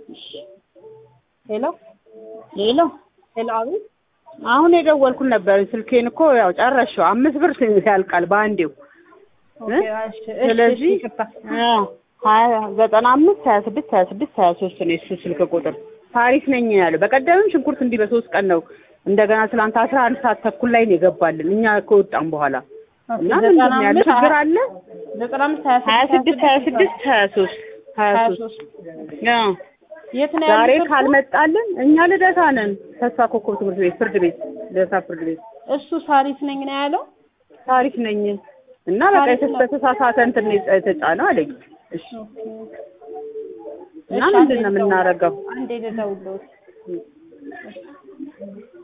ሄሎ ሄሎ ሄሎ፣ አቤት። አሁን የደወልኩን ነበር። ስልኬን እኮ ያው ጨረሽው። አምስት ብር ያልቃል በአንዴው። ኦኬ፣ እሺ፣ እሺ፣ ስለዚህ እሺ፣ ይቅርታ። አዎ ሀያ ዘጠና አምስት ሀያ ስድስት ሀያ ስድስት ሀያ ሶስት ነው የሱ ስልክ ቁጥር። ታሪክ ነኝ ያለው። በቀደምም ሽንኩርት እንዲህ በሶስት ቀን ነው እንደገና ትናንት አስራ አንድ ሰዓት ተኩል ላይ ነው የገባልን እኛ ከወጣን በኋላ ኦኬ፣ እና ዘጠና ምንድን ነው ያለ አምስት ችግር አለ ዘጠና አምስት ሀያ ሀያ ስድስት ሀያ ስድስት ሀያ ሶስት ሀያ ሀያ ሶስት ሶስት አዎ የት ነው ዛሬ ያሉት? ካልመጣልን እኛ ልደታ ነን። ተስፋ ኮከብ ትምህርት ቤት ፍርድ ቤት ልደታ ፍርድ ቤት እሱ ሳሪስ ነኝ ነው ያለው። ታሪክ ነኝ እና በቃ ታሪክ ነው። የተሳሳተ እንትን ነው የተጫነው አለኝ። እሺ እና እሺ፣ ምንድን ነው አንዴ የምናደርገው? አንዴ ልደውልልዎት።